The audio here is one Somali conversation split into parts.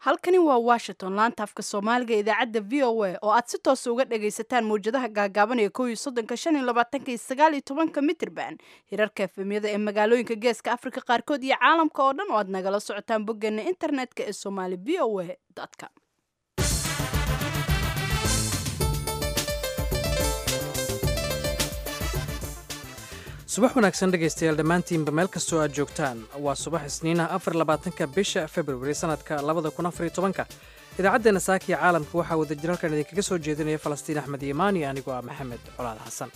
halkani waa washington laanta afka soomaaliga idaacadda v o a oo aad si toosa uga dhagaysataan mawjadaha gaagaaban ee kow iyo soddonka shan iyo labaatanka iyo sagaal iyo tobanka mitirban hirarka efemyada ee magaalooyinka geeska afrika qaarkood iyo caalamka oo dhan oo aad nagala socotaan boggeena internetka ee somali v o a com subax wanaagsan dhegaystayaal dhammaantiinba meel kastoo aad joogtaan waa subax isniinaha afar labaatanka bisha februari sannadka labada kun afar iyo tobanka idaacaddeenna saakiya caalamka waxaa wadajir halkan idinkaga soo jeedinaya falastiin axmed iimaani anigoo ah maxamed colaad xasan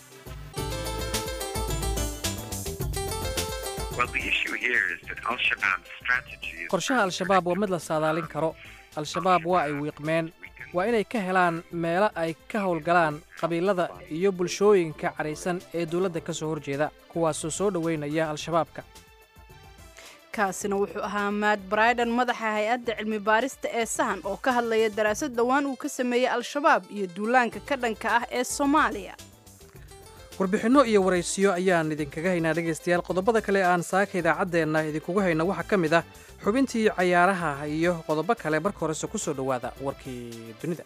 qorshaha al-shabaab waa mid la saadaalin karo al-shabaab waa ay wiiqmeen waa inay ka helaan meelo ay ka howlgalaan qabiilada iyo bulshooyinka cadhaysan ee dowladda ka soo horjeeda kuwaasoo soo dhoweynaya al-shabaabka kaasina wuxuu ahaa maad braidan madaxa hay-adda cilmi baarista ee sahan oo ka hadlaya daraasad dhowaan uu ka sameeyey al-shabaab iyo duulaanka ka dhanka ah ee soomaaliya warbixinno iyo waraysiyo ayaan idinkaga haynaa dhegaystayaal qodobada kale aan saaka idaacaddeenna idinkugu hayna waxaa ka mid ah xubintii cayaaraha iyo qodobo kale marka horese ku soo dhowaada warkii dunida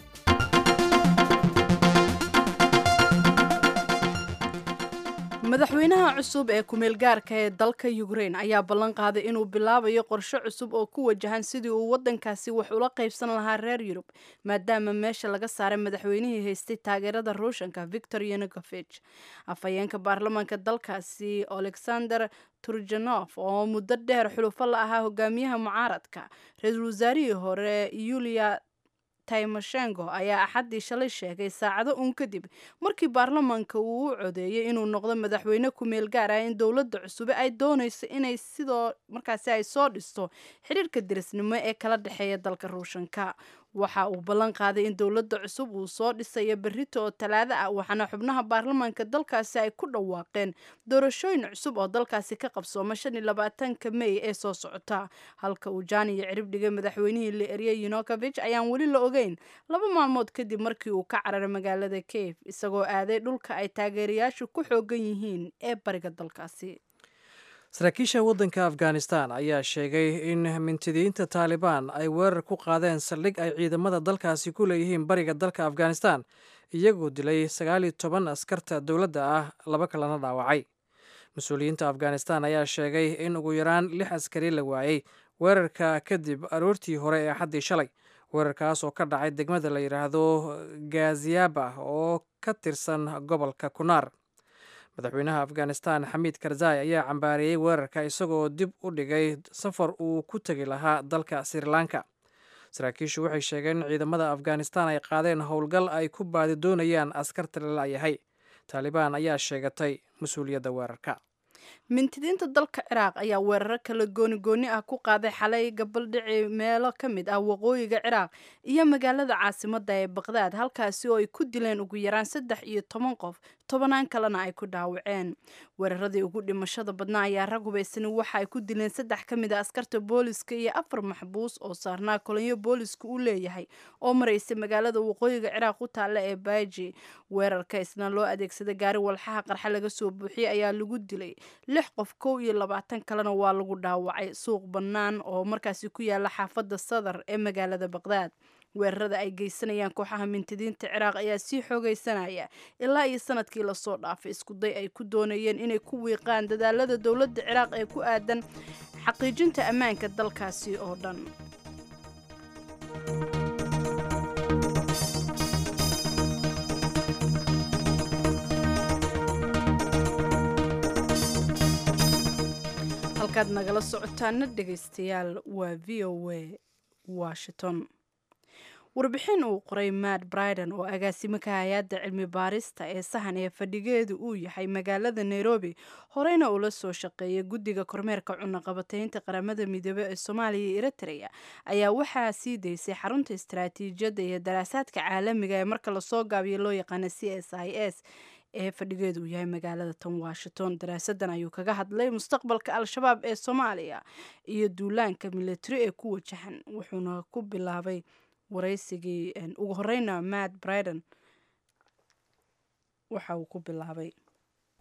madaxweynaha cusub ee kumeel gaarka ee dalka ukrain ayaa ballan qaaday inuu bilaabayo qorshe cusub oo ku wajahan sidii uu waddankaasi wax ula qaybsan lahaa reer yurub maadaama meesha laga saaray madaxweynihii haystay taageerada ruushanka victor yanukovich afhayeenka baarlamaanka dalkaasi alexander turjanof oo muddo dheer xulufo la ahaa hogaamiyaha mucaaradka ra-iisul wasaarihii hore yulia tymoshenko ayaa axaddii shalay sheegay saacado uun kadib markii baarlamaanka uu u codeeyey inuu noqdo madaxweyne ku-meel gaar ah in dowladda cusube ay doonayso inay sidoo markaasi ay soo dhisto xiriirka dirisnimo ee kala dhexeeya dalka ruushanka waxa uu ballan qaaday in dowladda cusub uu soo dhisayo berrito oo talaado ah waxaana xubnaha baarlamaanka dalkaasi ay ku dhawaaqeen doorashooyin cusub oo dalkaasi ka qabsooma shan iyo labaatanka mey ee soo socota halka uu jaaniyo cirib dhigay madaxweynihii la eriyey yunukovich ayaan weli la ogeyn laba maalmood kadib markii uu ka cararay magaalada kiev isagoo aaday dhulka ay taageerayaashu ku xoogan yihiin ee bariga dalkaasi saraakiisha waddanka afghanistan ayaa sheegay in mintidiinta taalibaan ay weerar ku qaadeen saldhig ay ciidamada dalkaasi ku leeyihiin bariga dalka afghanistan iyagoo dilay sagaal iyo toban askarta dowladda ah laba kalena dhaawacay mas-uuliyiinta afghanistan ayaa sheegay in ugu yaraan lix askari la waayey weerarka kadib aroortii hore ee axaddii shalay weerarkaas oo ka dhacay degmada la yidhaahdo gaziaba oo ka tirsan gobolka kunaar madaxweynaha afghanistan xamiid karzai ayaa cambaareeyey weerarka isagoo dib u dhigay safar uu ku tegi lahaa dalka sri lanka saraakiishu waxay sheegeen in ciidamada afghanistan ay qaadeen howlgal ay ku baadi doonayaan askarta la la'yahay taalibaan ayaa sheegatay mas-uuliyadda weerarka mintidiinta dalka ciraaq ayaa weeraro kala gooni-gooni ah ku qaaday xalay gabaldhici meelo ka mid ah waqooyiga ciraaq iyo magaalada caasimadda ee baqdaad halkaasi oo ay ku dileen ugu yaraan saddex iyo toban qof tobanaan kalena ay ku dhaawaceen weeraradii ugu dhimashada badnaa ayaa rag hubaysani waxa ay ku dileen saddex ka mid a askarta booliska iyo afar maxbuus oo saarnaa kolonyo booliska u leeyahay oo maraysay magaalada waqooyiga ciraaq u taalla ee baaji weerarka isna loo adeegsaday gaari walxaha qarxa laga soo buuxiyey ayaa lagu dilay lix qof kow iyo labaatan kalena waa lagu dhaawacay suuq bannaan oo markaasi ku yaala xaafadda sadar ee magaalada baqdaad weerarada ay geysanayaan kooxaha mintidiinta ciraaq ayaa sii xoogaysanaya ilaa iyo sanadkii lasoo dhaafay iskuday ay ku doonayeen inay ku wiiqaan dadaalada dowladda ciraaq ee ku aadan xaqiijinta ammaanka dalkaasi oo dhan halkaad nagala socotaana dhegaystayaal waa v o a washington warbixin uu qoray matt briden oo agaasimo ka hay-adda cilmi baarista ee sahan ee fadhigeedu uu yahay magaalada nairobi horeyna uu la soo shaqeeyay guddiga kormeerka cunaqabataynta qaramada midoobey ee soomaaliya iyo eritrea ayaa waxaa sii daysay xarunta istaraatiijiyadda iyo daraasaadka caalamiga ee marka lasoo gaabiyo loo yaqaana c s i s ee fadhigeedu uu yahay magaalada tan washington daraasadan ayuu kaga hadlay mustaqbalka al-shabaab ee soomaaliya iyo duulaanka militari ee ku wajahan wuxuuna ku bilaabay waraysigii ugu horeyna matt briden waxa uu ku bilaabay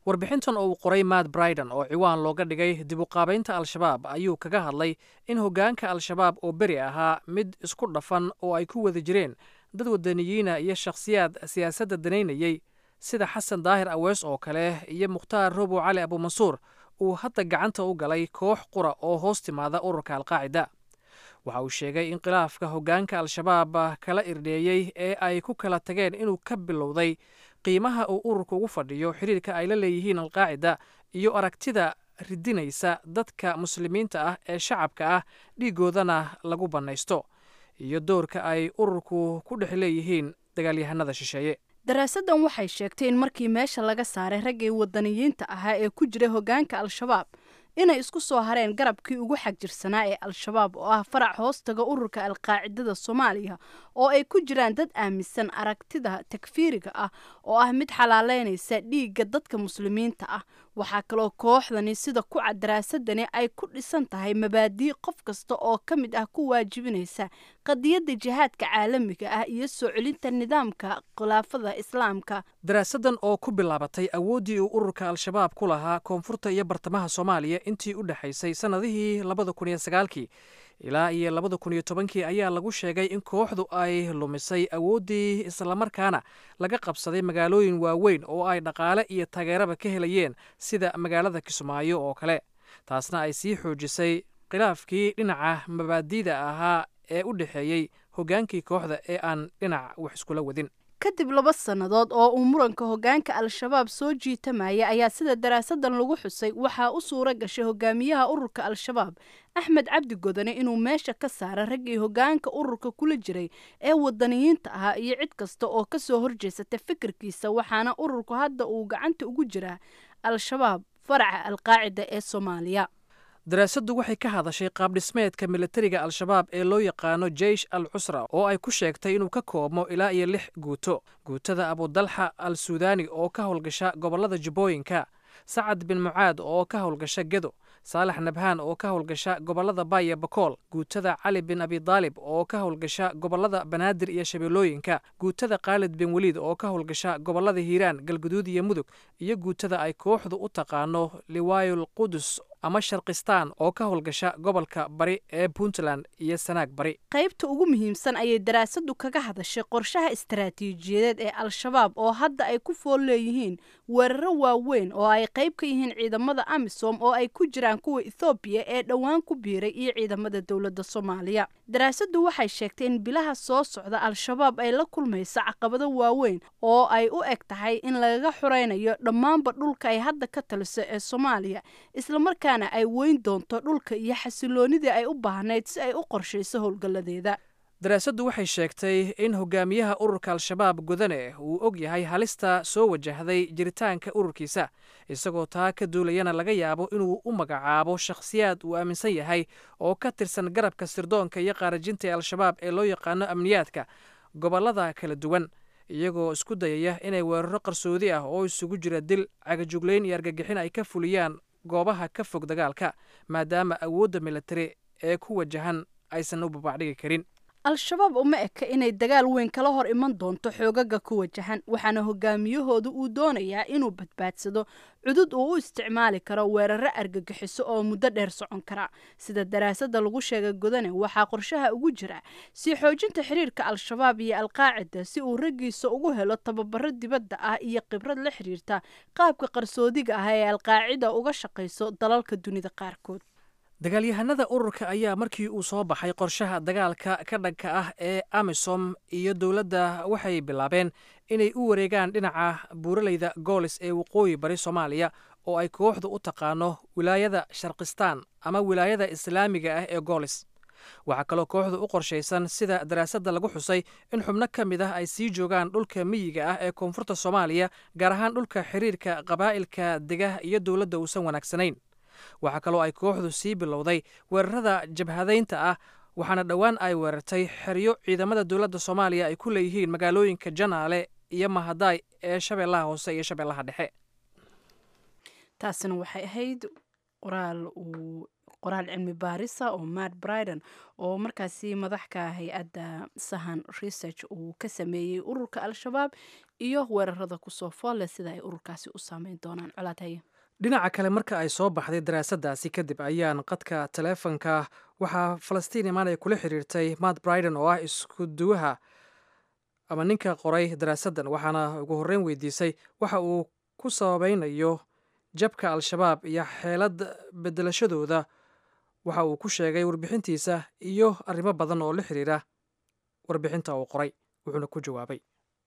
warbixintan oo uu qoray matt briden oo ciwaan looga dhigay dib uqaabaynta al-shabaab ayuu kaga hadlay in hoggaanka al-shabaab oo beri ahaa mid isku dhafan oo ay ku wada jireen dad wadaniyiina iyo shakhsiyaad siyaasadda danaynayey sida xasan daahir awees oo kale iyo mukhtaar robow cali abuumansuur uu hadda gacanta u galay koox qura oo hoos timaada ururka alqaacida waxa uu sheegay in khilaafka hoggaanka al-shabaab kala irdheeyey ee ay ku kala tageen inuu ka bilowday qiimaha uu ururka ugu fadhiyo xiriirka ay la leeyihiin alqaacida iyo aragtida ridinaysa dadka muslimiinta ah ee shacabka ah dhiigoodana lagu bannaysto iyo doorka ay ururku ku dhex leeyihiin dagaalyahanada shisheeye daraasaddan waxay sheegtay in markii meesha laga saaray raggii wadaniyiinta ahaa ee ku jiray hoggaanka al-shabaab inay isku soo hareen garabkii ugu xagjirsanaa ee al-shabaab oo ah farac hoostaga ururka alqaacidada soomaaliya oo ay ku jiraan dad aaminsan aragtida takfiiriga ah oo ah mid xalaaleynaysa dhiigga dadka muslimiinta ah waxaa kaloo kooxdani sida ku cad daraasadani ay ku dhisan tahay mabaadii qof kasta oo ka mid ah ku waajibinaysa qadiyadda jihaadka caalamiga ah iyo soo celinta nidaamka khilaafada islaamka daraasaddan oo ku bilaabatay awooddii uu ururka al-shabaab ku lahaa koonfurta iyo bartamaha soomaaliya intii u dhexaysay sannadihii labada kun iyo sagaalkii ilaa iyo labada kun iyo tobankii ayaa lagu sheegay in kooxdu ay lumisay awooddii islamarkaana laga qabsaday magaalooyin waaweyn oo ay dhaqaale iyo taageeraba ka helayeen sida magaalada kismaayo oo kale taasna ay sii xoojisay khilaafkii dhinaca mabaadiida ahaa ee u dhexeeyey hoggaankii kooxda ee aan dhinac wax iskula wadin kadib laba sannadood oo uu muranka hoggaanka al-shabaab soo jiitamaya ayaa sida daraasaddan lagu xusay waxaa u suura gashay hogaamiyaha ururka al-shabaab axmed cabdi godane inuu meesha ka saara raggii hoggaanka ururka kula jiray ee wadaniyiinta ahaa iyo cid kasta oo ka soo horjeesata fikirkiisa waxaana ururku hadda uu gacanta ugu jiraa al-shabaab faraca alqaacida ee soomaaliya daraasaddu waxay ka hadashay qaabdhismeedka militariga al-shabaab ee loo yaqaano jeish al cusra oo ay ku sheegtay inuu ka koobmo ilaa iyo lix guuto guutada abudalxa al suudani oo ka howlgasha gobollada jubbooyinka sacad bin mucaad oo ka howlgasha gedo saalax nabhaan oo ka howlgasha gobollada baaya bakool guutada cali bin abidaalib oo ka howlgasha gobollada banaadir iyo shabeellooyinka guutada khaalid bin weliid oo ka howlgasha gobollada hiiraan galguduud iyo mudug iyo guutada ay kooxdu u taqaano liwaayul qudus ama sharkistaan oo ka howlgasha gobolka bari ee puntland iyo sanaag bari qaybta ugu muhiimsan ayay daraasaddu kaga hadashay qorshaha istaraatiijiyadeed ee al-shabaab oo hadda ay ku fool leeyihiin weeraro waaweyn oo ay qayb ka yihiin ciidamada amisom oo ay ku jiraan kuwa ethoobiya ee dhowaan ku biiray iyo ciidamada dowladda soomaaliya daraasaddu waxay sheegtay in bilaha soo socda al-shabaab ay la kulmayso caqabado waaweyn oo ay u eg tahay in lagaga xuraynayo dhammaanba dhulka ay hadda ka taliso ee soomaaliya islamarkaana ay weyn doonto dhulka iyo xasiloonidii ay u baahnayd si ay u qorshayso howlgalladeeda daraasaddu waxay sheegtay in hogaamiyaha ururka al-shabaab godane uu og yahay halista soo wajahday jiritaanka ururkiisa isagoo taa ka duulayana laga yaabo inuu u magacaabo shakhsiyaad uu aaminsan yahay oo ka tirsan garabka sirdoonka iyo qaarajinta ee al-shabaab ee loo yaqaano amniyaadka gobollada kala duwan iyagoo isku dayaya inay weeraro qarsoodi ah oo isugu jira dil cagajuglayn iyo argagixin ay ka fuliyaan goobaha ka fog dagaalka maadaama awoodda militari ee ku wajahan aysan u babacdhigi karin al-shabaab uma eka inay dagaal weyn kala hor iman doonto xoogaga ku wajahan waxaana hogaamiyahoodu uu doonayaa inuu badbaadsado cudud uu u isticmaali karo weeraro argagixiso oo muddo dheer socon kara sida daraasadda lagu sheegay godane waxaa qorshaha ugu jira sii xoojinta xiriirka al-shabaab iyo alqaacida si uu raggiisa ugu helo tababaro dibadda ah iyo khibrad la xiriirta qaabka qarsoodiga ah ee alqaacida uga shaqayso dalalka dunida qaarkood dagaalyahanada ururka ayaa markii uu soo baxay qorshaha dagaalka ka dhanka ah ee amisom iyo dowladda waxay bilaabeen inay u wareegaan dhinaca buuraleyda goolis ee waqooyi bari soomaaliya oo ay kooxdu u taqaano wilaayada sharkistaan ama wilaayada islaamiga ah ee goolis waxaa kaloo kooxdu u qorshaysan sida daraasadda lagu xusay in xubno ka mid ah ay sii joogaan dhulka miyiga ah ee koonfurta soomaaliya gaar ahaan dhulka xiriirka qabaa'ilka degah iyo dowladda uusan wanaagsanayn waxaa kaloo ay kooxdu sii bilowday weerarada jabhadaynta ah waxaana dhowaan ay weerartay xeryo ciidamada dowladda soomaaliya ay ku leeyihiin magaalooyinka janaale iyo mahadaay ee shabeellaha hoose iyo shabeellaha dhexe taasina waxay ahayd qoraal uu qoraal cilmi baarisa oo matt briden oo markaasi madaxka hay-adda sahan research uu ka sameeyey ururka al-shabaab iyo weerarada kusoo foolle sida ay ururkaasi u saameyn doonaan colaadhaye dhinaca kale marka ay soo baxday daraasadaasi kadib ayaan qadka taleefonka waxaa falastiin imaanaya kula xiriirtay matt briden oo ah isku duwaha ama ninka qoray daraasaddan waxaana ugu horreyn weydiisay waxa uu ku sababeynayo jabka al-shabaab iyo xeelad bedelashadooda waxa uu ku sheegay warbixintiisa iyo arrimo badan oo la xiriira warbixinta uu qoray wuxuuna ku jawaabay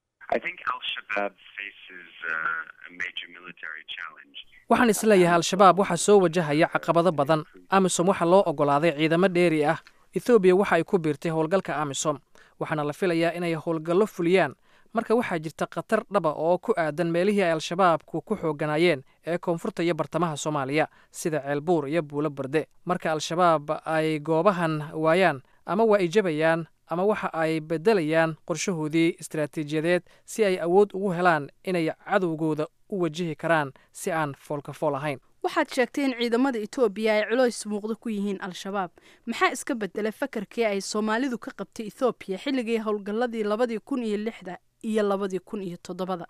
waxaan isleeyahay al-shabaab waxaa soo wajahaya caqabado badan amisom waxaa loo oggolaaday ciidamo dheeri ah ethoobiya waxa ay ku biirtay howlgalka amisom waxaana la filayaa inay howlgallo fuliyaan marka waxaa jirta khatar dhaba oo ku aadan meelihii ay al-shabaabku ku xooganaayeen ee koonfurta iyo bartamaha soomaaliya sida ceelbuur iyo buulo barde marka al-shabaab ay goobahan waayaan ama waa ay jabayaan ama waxa ay beddelayaan qorshahoodii istaraatiijiyadeed si ay awood ugu helaan inay cadowgooda u wajihi karaan si aan foolkafool ahayn waxaad sheegtay in ciidamada etoobiya ay culoys muuqdo ku yihiin al-shabaab maxaa iska bedelay fakarkii ay soomaalidu ka qabtay ethoobiya xilligii howlgalladii labadii kun iyo lixda iyo labadii kun iyo toddobada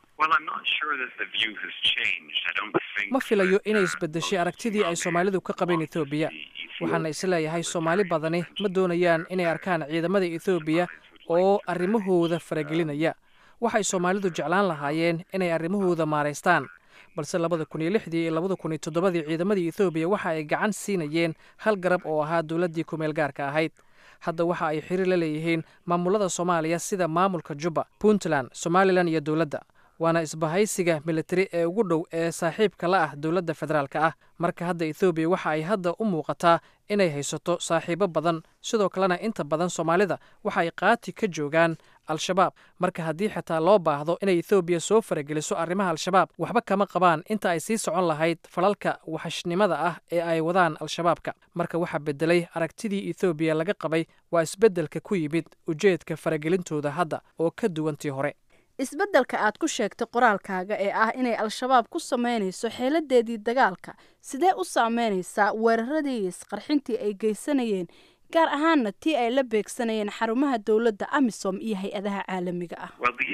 ma filayo inay isbedeshay aragtidii ay soomaalidu ka qabeen ethoobiya waxaana isleeyahay soomaali badani ma doonayaan inay arkaan ciidamada ethoobiya oo arrimahooda faragelinaya waxay soomaalidu jeclaan lahaayeen inay arrimahooda maaraystaan balse labada kun iyo lixdii iyo labada kun iyo toddobadii ciidamadii ethoobiya waxa ay gacan siinayeen hal garab oo ahaa dowladdii kumeel gaarka ahayd hadda waxa ay xiriir la leeyihiin maamulada soomaaliya sida maamulka jubba puntland somalilan iyo dowladda waana isbahaysiga militari ee ugu dhow ee saaxiibka la ah dowladda federaalka ah marka hadda ethoobiya waxa ay hadda u muuqataa inay haysato saaxiibo badan sidoo kalena inta badan soomaalida waxa ay qaati ka joogaan al-shabaab marka haddii xitaa loo baahdo inay ethoobiya soo farageliso arrimaha al-shabaab waxba kama qabaan inta ay sii socon lahayd falalka waxashnimada ah ee ay wadaan al-shabaabka marka waxaa bedelay aragtidii ethoobiya laga qabay waa isbeddelka ku yimid ujeedka faragelintooda hadda oo ka duwantii hore isbeddelka aad ku sheegtay qoraalkaaga ee ah inay al-shabaab ku sameynayso xeeladeedii dagaalka sidee u saameynaysaa weeraradii iyo isqarxintii ay geysanayeen gaar ahaanna tii ay la beegsanayeen xarumaha dowladda amisom iyo hay-adaha caalamiga ah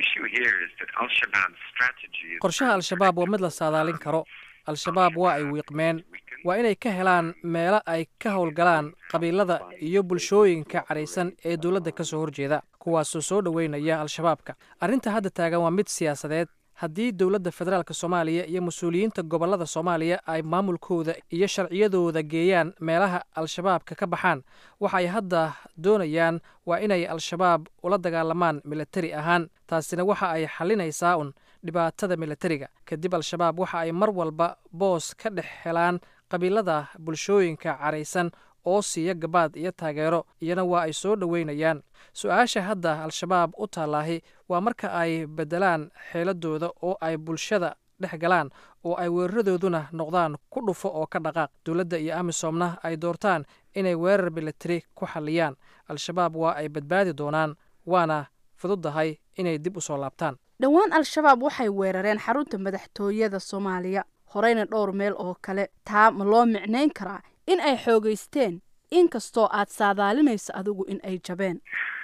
qorshaha al-shabaab waa mid la saadaalin karo al-shabaab waa ay wiiqmeen waa inay ka helaan meelo ay ka howlgalaan qabiilada iyo bulshooyinka cadhaysan ee dowladda ka soo horjeeda kuwaasoo soo dhoweynaya al-shabaabka arrinta hadda taagan waa mid siyaasadeed haddii dowladda federaalk soomaaliya iyo mas-uuliyiinta gobollada soomaaliya ay maamulkooda iyo sharciyadooda geeyaan meelaha al-shabaabka ka baxaan waxa ay hadda doonayaan waa inay al-shabaab ula dagaalamaan militari ahaan taasina waxa ay xalinaysaa un dhibaatada militariga kadib al-shabaab waxa ay mar walba boos ka dhex helaan qabiilada bulshooyinka cadhaysan oo siiya gabaad iyo taageero iyana waa ay soo dhoweynayaan su-aasha hadda al-shabaab u taallaahi waa marka ay beddelaan xeeladooda oo ay bulshada dhex galaan oo ay weeraradooduna noqdaan ku dhufo oo ka dhaqaaq dowladda iyo amisomna ay doortaan inay weerar militari ku xalliyaan al-shabaab waa ay badbaadi doonaan waana fududdahay inay dib u soo laabtaan dhowaan al-shabaab waxay weerareen xarunta madaxtooyada soomaaliya horeyna dhowr meel oo kale taa ma loo micnayn karaa in ay xoogeysteen inkastoo aad saadaalinayso adigu in ay jabeen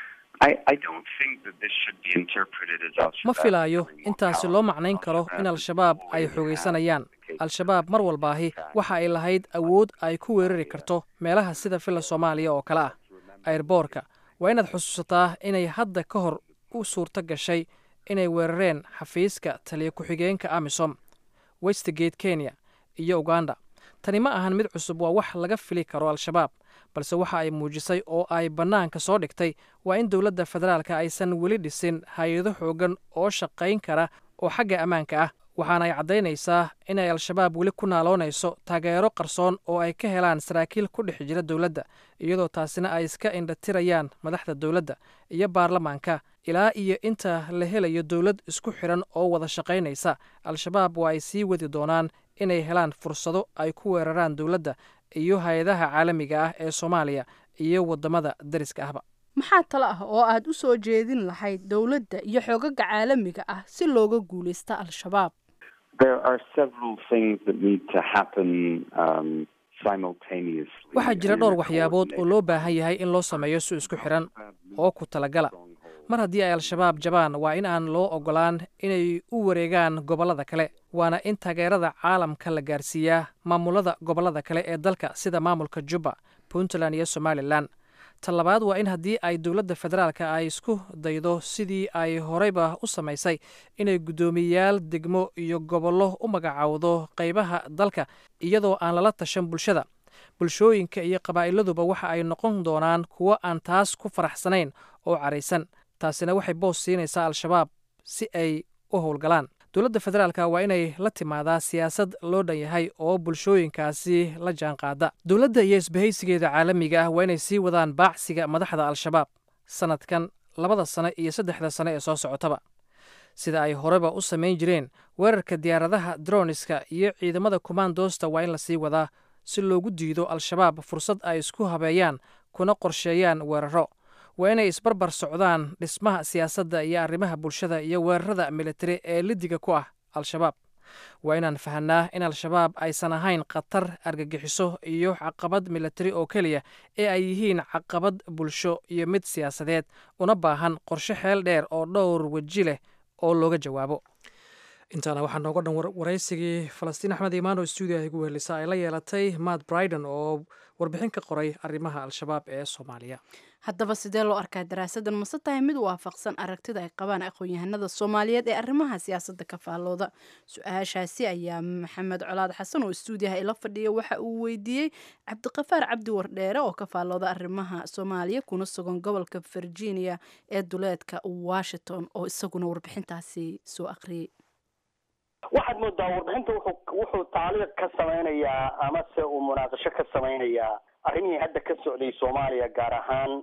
ma filaayo intaasi loo macnayn karo in al-shabaab ay xoogaysanayaan al-shabaab mar walbaahi waxa ay lahayd awood ay ku weerari karto meelaha sida filla soomaaliya oo kale ah ayrboorka waa inaad xusuusataa inay hadda ka hor u suurto gashay inay weerareen xafiiska taliya ku-xigeenka amisom westgate kenya iyo uganda tani ma ahan mid cusub waa wax laga fili karo al-shabaab balse waxa ay muujisay oo ay bannaanka soo dhigtay waa in dowladda federaalka aysan weli dhisin hay-ado xoogan oo shaqayn kara oo xagga ammaanka ah waxaana ay caddaynaysaa inay al-shabaab weli ku naaloonayso taageero qarsoon oo ay ka helaan saraakiil ku dhex jira dowladda iyadoo taasina ay iska indhatirayaan madaxda dowladda iyo baarlamaanka ilaa iyo inta la helayo dowlad isku xidhan oo wada shaqaynaysa al-shabaab waa ay sii wadi doonaan inay helaan fursado ay ku weeraraan dowladda iyo hay-adaha caalamiga ah ee soomaaliya iyo waddamada dariska ahba maxaa talo ah oo aad u soo jeedin lahayd dowladda iyo xoogaga caalamiga ah si looga guulaysta al-shabaab waxaa jira dhowr waxyaabood oo loo baahan yahay in loo sameeyo si isku xidhan oo ku talagala mar haddii ay al-shabaab jabaan waa in aan loo ogolaan inay u wareegaan gobollada kale waana in taageerada caalamka la gaarsiiyaa maamulada gobollada kale ee dalka sida maamulka jubba puntland iyo somalilan ta labaad waa in haddii ay dowladda federaalka ay isku daydo sidii ay horeyba u samaysay inay guddoomiyayaal degmo iyo gobollo u magacaawdo qaybaha dalka iyadoo aan lala tashan bulshada bulshooyinka iyo qabaa'iladuba waxa ay noqon doonaan kuwo aan taas ku faraxsanayn oo caraysan taasina waxay boos siinaysaa al-shabaab si ay u howlgalaan dowladda federaalka waa inay la timaadaa siyaasad loo dhan yahay oo bulshooyinkaasi la jaanqaada dowladda iyo isbahaysigeeda caalamiga ah waa inay sii wadaan baacsiga madaxda al-shabaab sanadkan labada sane iyo saddexda sane ee soo socotaba sida ay horeba u samayn jireen weerarka diyaaradaha droniska iyo ciidamada kumaandoosta waa in lasii wadaa si loogu diido al-shabaab fursad ay isku habeeyaan kuna qorsheeyaan weeraro waa inay isbarbar socdaan dhismaha siyaasadda iyo arrimaha bulshada iyo weerarada militari ee lidiga ku ah al-shabaab waa inaan fahanaa in al-shabaab aysan ahayn khatar argagixiso iyo caqabad militari oo keliya ee ay yihiin caqabad bulsho iyo mid siyaasadeed una baahan qorshe xeel dheer oo dhowr weji leh oo looga jawaabo intaana waxaa nooga dhan waraysigii falastiin axmed imaano stuudiyaha igu wehelisa ay la yeelatay matt briden oo warbixin ka qoray arrimaha al-shabaab ee soomaaliya haddaba sidee loo arkaa daraasadan mase tahay mid waafaqsan aragtida ay qabaan aqoon-yahanada soomaaliyeed ee arrimaha siyaasadda ka faallooda su-aashaasi ayaa maxamed colaad xasan oo istuudiyaha ila fadhiya waxa uu weydiiyey cabdiqafaar cabdi wardheere oo ka faallooda arrimaha soomaaliya kuna sugan gobolka virginia ee duleedka washington oo isaguna warbixintaasi soo aqriyey waxaad moodaa warbixinta wuxuu wuxuu taaliiq ka samaynayaa amase uu munaaqasho ka samaynayaa arrimihii hadda ka socday soomaaliya gaar ahaan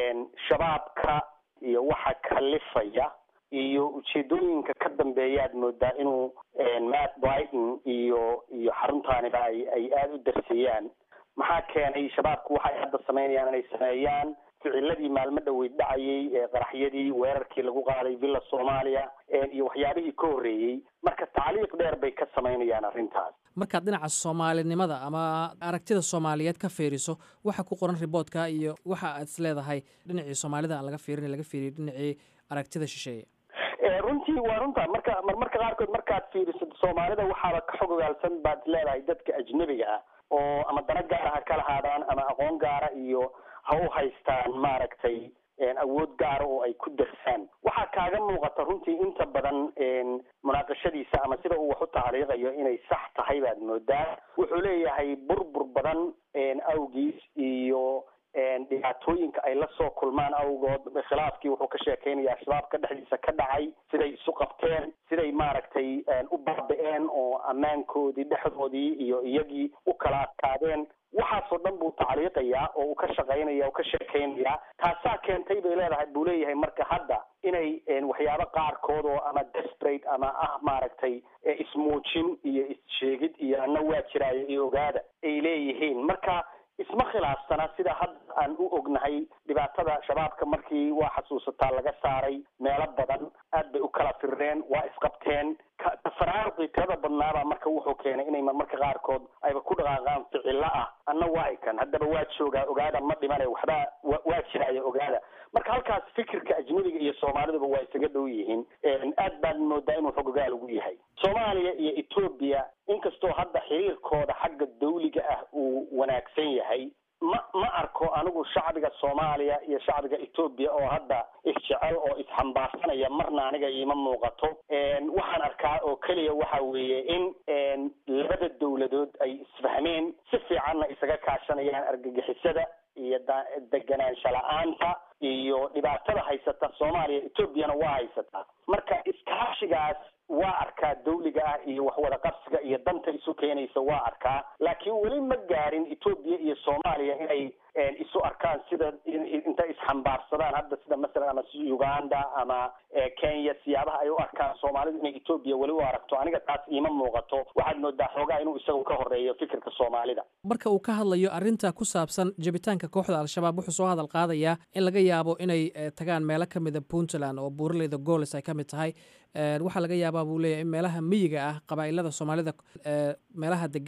shabaabka iyo waxa kalifaya iyo ujeedooyinka ka dambeeyaad moodaa inuu matt brighton iyo iyo xaruntaaniba ay ay aada u darseeyaan maxaa keenay shabaabku waxay hadda samaynayaan inay sameeyaan ficiladii maalmo dhaweyd dhacayay ee qaraxyadii weerarkii lagu qaaday villa soomaaliya iyo waxyaabihii ka horreeyey marka tacliiq dheer bay ka samaynayaan arrintaas markaad dhinaca soomaalinimada ama aragtida soomaaliyeed ka fiiriso waxa ku qoran riboodka iyo waxa aad is leedahay dhinacii soomaalida aan laga fiirin laga fiiriyo dhinacii aragtida shisheeye runtii waa runta marka marmarka qaarkood markaad fiiriso soomaalida waxaaba ka xog ogaalsan baad is leedahay dadka ajnebiga ah oo ama dana gaara ha ka lahaadaan ama aqoon gaara iyo ha u haystaan maaragtay awood gaara oo ay ku darsaan waxaa kaaga muuqata runtii inta badan munaaqashadiisa ama sida uu wax u tacliiqayo inay sax tahay baad moodaa wuxuu leeyahay burbur badan awgiis iyo dhibaatooyinka ay la soo kulmaan awgood khilaafkii wuxuu ka sheekeynayaa shabaabka dhexdiisa ka dhacay siday isu qabteen siday maaragtay u baabi-een oo ammaankoodii dhexdoodii iyo iyagii u kala adkaadeen waxaasoo dhan buu tacliiqayaa oo uu ka shaqaynaya oo ka sheekeynayaa taasaa keentay bay leedahay buu leeyahay marka hadda inay waxyaabo qaarkood oo ama desperate ama ah maaragtay ismuujin iyo issheegid iyo ana waa jiraayo iyo ogaada ay leeyihiin marka isma khilaafsana sida hadda aan u ognahay dhibaatada shabaabka markii waa xasuusataa laga saaray meelo badan aad bay u kala firreen waa isqabteen tafaraaruqii tirada badnaabaa marka wuxuu keenay inay marmarka qaarkood ayba ku dhaqaaqaan ficilo ah anna waa ikan haddaba waa joogaa ogaada ma dhimane waxbaa waa jiraayo ogaada marka halkaas fikirka ajnabiga iyo soomaaliduba waa isaga dhow yihiin aad baad moodaa inuu xogogaal ugu yahay soomaaliya iyo etoobiya inkastoo hadda xiriirkooda xagga dawliga ah uu wanaagsan yahay ma ma arko anigu shacbiga soomaaliya iyo shacbiga etoobiya oo hadda isjecel oo isxambaarsanaya marna aniga iima muuqato waxaan arkaa oo keliya waxa weeye in labada dawladood ay isfahmeen si fiicanna isaga kaashanayaan argagixisada iyo deganaansha la-aanta iyo dhibaatada haysata soomaaliya etoobiyana waa haysataa marka iskaashigaas waa arkaa dawliga ah iyo waxwada qabsiga iyo danta isu keenaysa waa arkaa laakiin weli ma gaarin etoobiya iyo soomaaliya inay isu arkaan sida intay isxambaarsadaan hadda sida masalan ama uganda ama kenya siyaabaha ay u arkaan soomaalidu inay etoobiya weli u aragto aniga taas iima muuqato waxaad moodaa xoogaa inuu isagu ka horeeyo fikirka soomaalida marka uu ka hadlayo arrinta ku saabsan jabitaanka kooxda al-shabaab wuxuu soo hadal qaadayaa in laga yaabo inay tagaan meelo ka mida puntland oo buuraleyda goolis ay ka mid tahay waxaa laga yaabaa buu leeyahy in meelaha miyiga ah qabaa'ilada soomaalida meelaha degan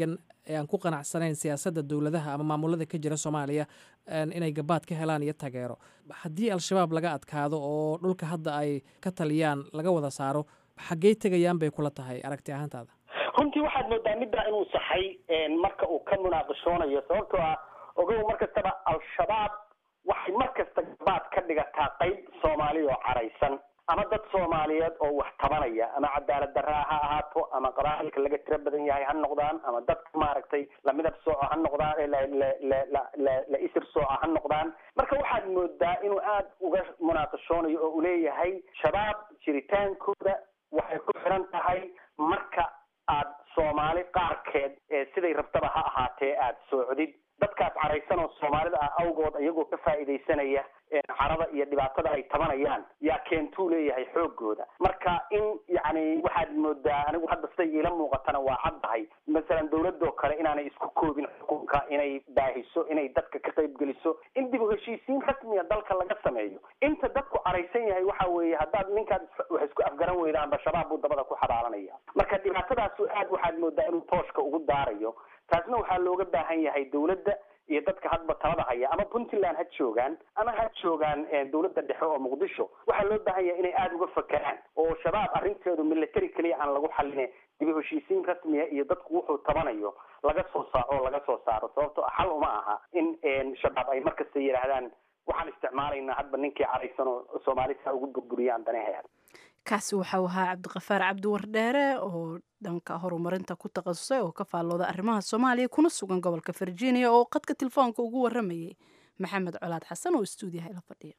ee aan ku qanacsanayn siyaasadda dowladaha ama maamulada ka jira soomaaliya inay gabaad ka helaan iyo taageero haddii al-shabaab laga adkaado oo dhulka hadda ay ka taliyaan laga wada saaro xaggey tegayaan bay kula tahay aragti ahaantaada runtii waxaad moodaa middaa inuu saxay marka uu ka munaaqishoonayo sababtoo ah ogow mar kastaba al-shabaab waxay mar kasta gabaad ka dhigataa qayb soomaali oo caraysan ama dad soomaaliyeed oo wax tabanaya ama cadaalad daraa ha ahaato ama qabaa'ilka laga tiro badan yahay ha noqdaan ama dadka maaragtay lamidab sooco ha noqdaan la isir sooco ha noqdaan marka waxaad moodaa inuu aada uga munaaqishoonayo oo uu leeyahay shabaab jiritaankooda waxay ku xiran tahay marka aad soomaali qaarkeed siday rabtaba ha ahaatee aada soocdid dadkaas caraysan oo soomaalida ah awgood iyagoo ka faa'iidaysanaya carada iyo dhibaatada ay tabanayaan yaa keentuu leeyahay xoogooda marka in yacni waxaad moodaa anigu hadda siday iila muuqatana waa caddahay masalan dawladoo kale inaanay isku koobin xukunka inay baahiso inay dadka ka qayb geliso in dib u heshiisiin rasmiya dalka laga sameeyo inta dadku caraysan yahay waxa weeye haddaad ninkaad wax isku afgaran weydaanba shabaab buu dabada ku xabaalanaya marka dhibaatadaasu aad waxaad moodaa inuu tooshka ugu daarayo taasna waxaa looga baahan yahay dawladda iyo dadka hadba talada haya ama puntland ha joogaan ama ha joogaan dawladda dhexe oo muqdisho waxaa loo baahan yahay inay aada uga fakeraan oo shabaab arrinteedu military keliya aan lagu xaline dib u heshiisiin rasmiya iyo dadku wuxuu tabanayo laga soo saaco laga soo saaro sababto xal uma aha in shabaab ay markasta yidhaahdaan waxaan isticmaalaynaa hadba ninkii caraysan oo soomaali saa ugu burburiyaan daneheeda kaasi waxau ahaa cabdiqafaar cabdiwardheere oo dhanka horumarinta ku takhasusay oo ka faallooda arrimaha soomaaliya kuna sugan gobolka virginia oo qadka telefoonka ugu waramayay maxamed colaad xasan oo istuudiyaha ila fadhiya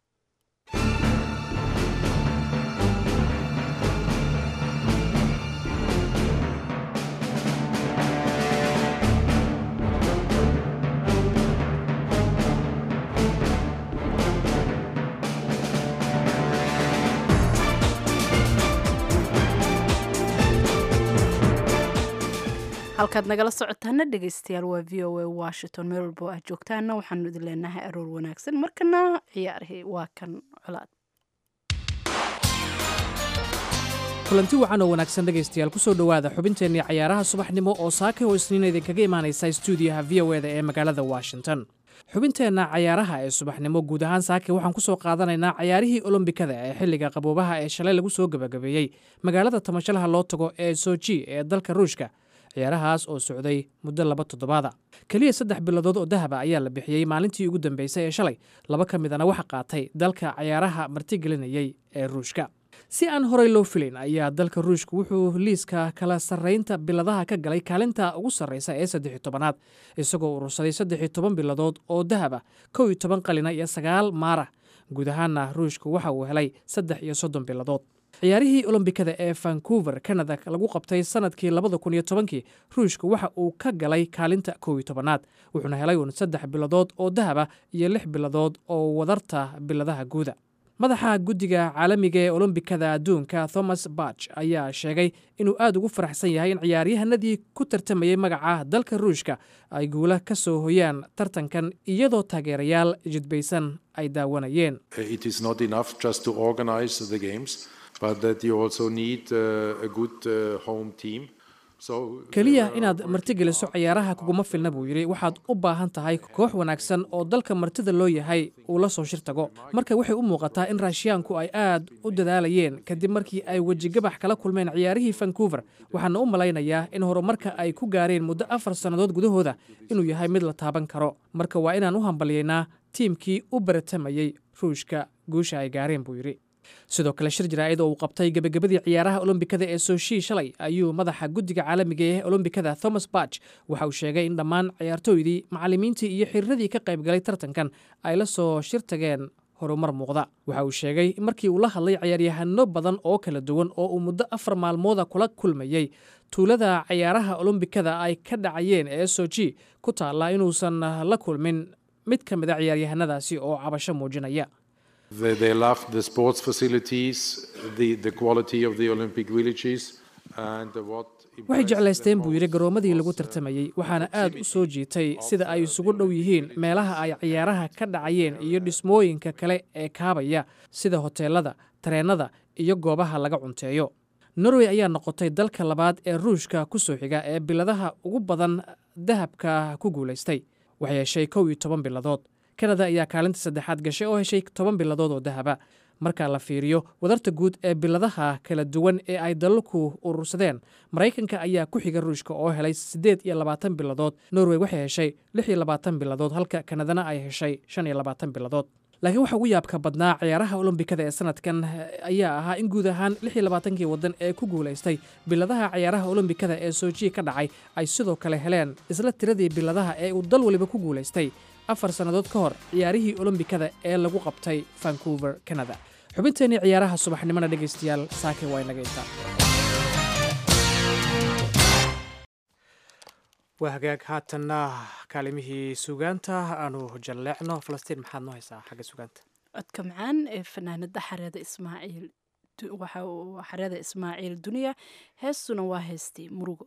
halkaad nagala socotaana dhegeystayaal waa v o a washington meel walba oo aad joogtaana waxaanu idin leenahay aroor wanaagsan markana ciyaarhi waa kan colaad kulanti wacan oo wanaagsan dhegaystayaal kusoo dhowaada xubinteennii cayaaraha subaxnimo oo saaka oo isniina idinkaga imaanaysa stuudiyaha v o eda ee magaalada washington xubinteenna cayaaraha ee subaxnimo guud ahaan saake waxaan ku soo qaadanaynaa cayaarihii olombikada ee xilliga qaboobaha ee shalay lagu soo gebagabeeyey magaalada tamashalaha loo tago ee soji ee dalka ruushka ciyaarahaas oo socday muddo laba toddobaada keliya saddex bilodood oo dahaba ayaa la bixiyey maalintii ugu dambeysay ee shalay laba ka midana waxa qaatay dalka cayaaraha martigelinayey ee ruushka si aan horey loo filayn ayaa dalka ruushka wuxuu liiska kala sarraynta biladaha ka galay kaalinta ugu sarraysa ee saddex iyo tobanaad isagoo urursaday saddex iyo toban biladood oo dahaba kow iyo toban qalina iyo sagaal maara guud ahaana ruushka waxa uu helay saddex iyo soddon biladood ciyaarihii olombikada ee vancouver canada lagu qabtay sanadkii labada kun iyo tobankii ruushka waxa uu ka galay kaalinta kow iyo tobanaad wuxuuna helay uun saddex biladood oo dahaba iyo lix biladood oo wadarta biladaha guuda madaxa guddiga caalamiga ee olombikada adduunka thomas barch ayaa sheegay inuu aad ugu faraxsan yahay in ciyaaryahanadii ku tartamayey magaca dalka ruushka ay guula ka soo hoyaan tartankan iyadoo taageerayaal jidbaysan ay daawanayeen keliya inaad martigeliso ciyaaraha kuguma filna buu yidhi waxaad u baahan tahay koox wanaagsan oo dalka martida loo yahay uu la soo shir tago marka waxay u muuqataa in raashiyaanku ay aad u dadaalayeen kadib markii ay wejigabax kala kulmeen ciyaarihii vancouver waxaana u malaynayaa in horumarka ay ku gaareen muddo afar sannadood gudahooda inuu yahay mid la taaban karo marka waa inaan u hambalyaynaa tiimkii u baratamayey ruushka guusha ay gaareen buu yidhi sidoo kale shir jaraa'id oo uu qabtay gebagabadii ciyaaraha olombikada ee soshii shalay ayuu madaxa guddiga caalamiga ee olombikada thomas barch waxa uu sheegay in dhammaan ciyaartooydii macallimiintii iyo xiriiradii ka qaybgalay tartankan ay la soo shir tageen horumar muuqda waxa uu sheegay markii uu la hadlay ciyaaryahano badan oo kala duwan oo uu muddo afar maalmooda kula kulmayey tuulada ciyaaraha olombikada ay ka dhacayeen ee soji ku taalla inuusan la kulmin mid ka mid a ciyaaryahanadaasi oo cabasho muujinaya They, they love the sports facilities, the, the quality of the Olympic villages, and what waxay jeclaysteen buu yidhi garoomadii lagu tartamayey waxaana aad u soo jiitay sida ay isugu dhow yihiin meelaha ay ciyaaraha ka dhacayeen iyo dhismooyinka kale ee kaabaya sida hoteelada tareennada iyo goobaha laga cunteeyo norway ayaa noqotay dalka labaad ee ruushka ku soo xiga ee biladaha ugu badan dahabka ku guulaystay waxay heshay kow iyo toban biladood kanada ayaa kaalinta saddexaad gashay oo heshay toban biladood oo dahaba marka la fiiriyo wadarta guud ee biladaha kala duwan ee ay dalalku urursadeen maraykanka ayaa ku xiga ruushka oo helay siddeed iyo labaatan biladood norway waxay heshay lix iyo labaatan biladood halka kanadana ay heshay shan iyo labaatan biladood laakiin waxa ugu yaabka badnaa ciyaaraha olombikada ee sanadkan ayaa ahaa in guud ahaan lix iyo labaatankii waddan ee ku guulaystay biladaha ciyaaraha olombikada ee sojiya ka dhacay ay sidoo kale heleen isla tiradii biladaha ee uu dal waliba ku guulaystay afar sannadood ka hor ciyaarihii olombikada ee lagu qabtay vancouver canada xubinteenii ciyaaraha subaxnimona dhegaystayaal saake waa inaga intaa waa hagaag haatanna kaalimihii sugaanta aanu jalleecno falastiin maxaad noo haysaa xagga sugaanta codka macaan ee fanaanada xareeda ismaaciil waxa uu xareeda ismaaciil duniya heestuna waa heestii murugo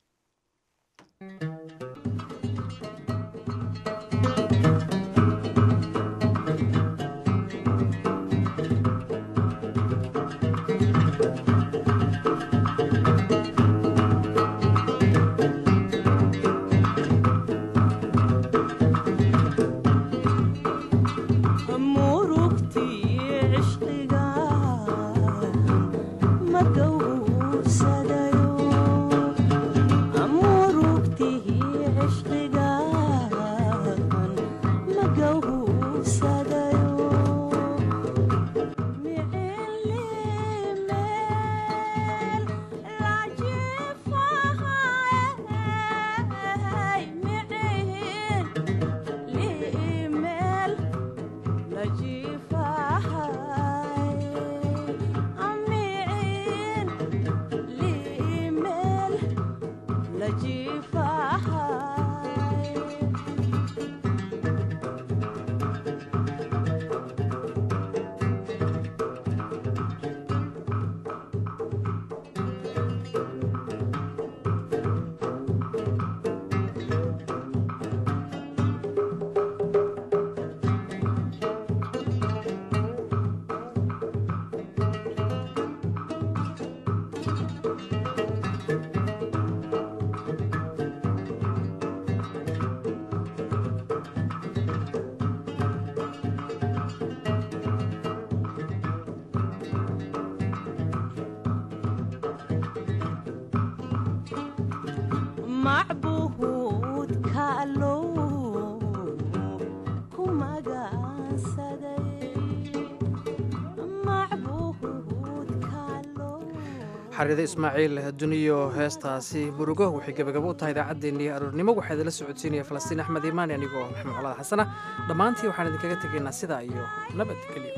xariida ismaaciil duniyo heestaasi murugo waxay gebagabo u tahay idaacaddeenii aroornimo waxaa idinla socodsiinaya falastiin axmed iimaani anigoo maxamed colada xasana dhammaantii waxaan idinkaga tegaynaa sidaa iyo nabadgelyo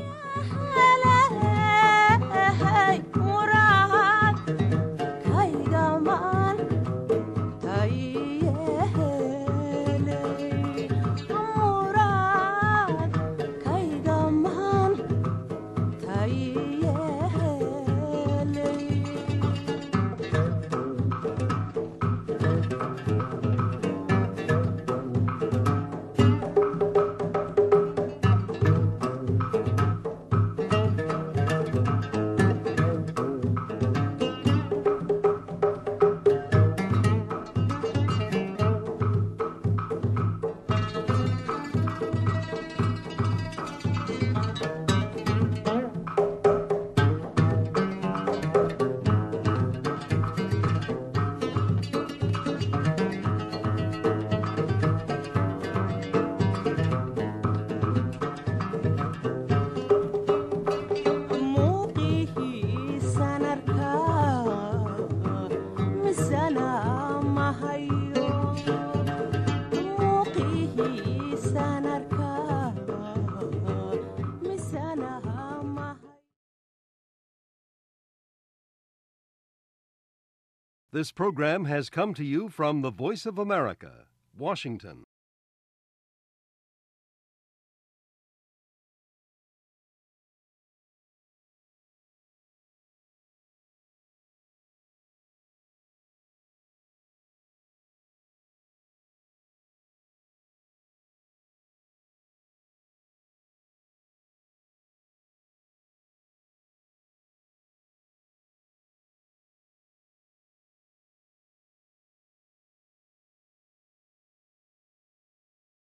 This program has come to you from the Voice of America, Washington.